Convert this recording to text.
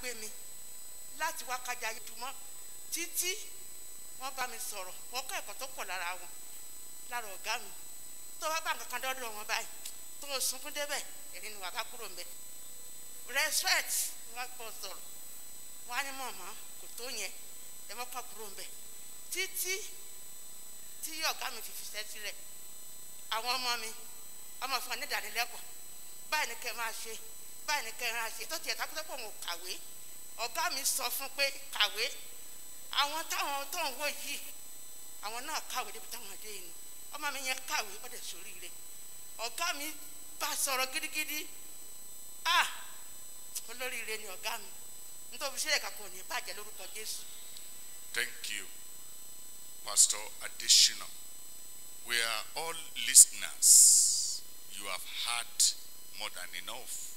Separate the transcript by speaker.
Speaker 1: gbé mi láti wá kájà ìdùmọ́ títí wọ́n bá mi sọ̀rọ̀ wọ́n kọ́ ẹ̀kọ́ tó pọ̀ lára wọn lára ọ̀gá mi tó bá bá nǹkan kan dọ́dọ̀ wọn báyìí tó o sunkún débẹ̀ èmi ni wàá bá kúrò ń bẹ̀ respect wọ́n kọ́ sọ̀rọ̀ wọ́n á ní mọ̀mọ́ kò tó yẹn ẹ mọ́ kọ́ kúrò ń bẹ̀ títí tí ọ̀gá mi fi fiṣẹ́ sílẹ̀ àwọn ọmọ mi ọmọ fún ọ ní ìdánilẹ́kọ̀ọ́ báyìí ni kẹ́ ẹ máa ṣe báyìí ni kẹ́ ẹ máa ṣe tó tiẹ̀ kápẹ́tẹ́ pọ̀ wọn ò kàwé ọ̀gá mi sọ fún pé kàwé àwọn táwọn tó ń wò yìí àwọn náà kàwé débi táwọn dé yìí ni ọmọ mi yẹn kàwé ó dẹ̀ sórí rẹ̀ ọ̀gá mi bá sọ̀rọ̀ gidigidi ah olóríire ni ọ̀gá mi nítorí sílẹ̀ kakọ̀ ní bàjẹ́ lórúkọ Jésù.
Speaker 2: Thank you, Pastor Additional. We are all listeners. You have heard more than enough.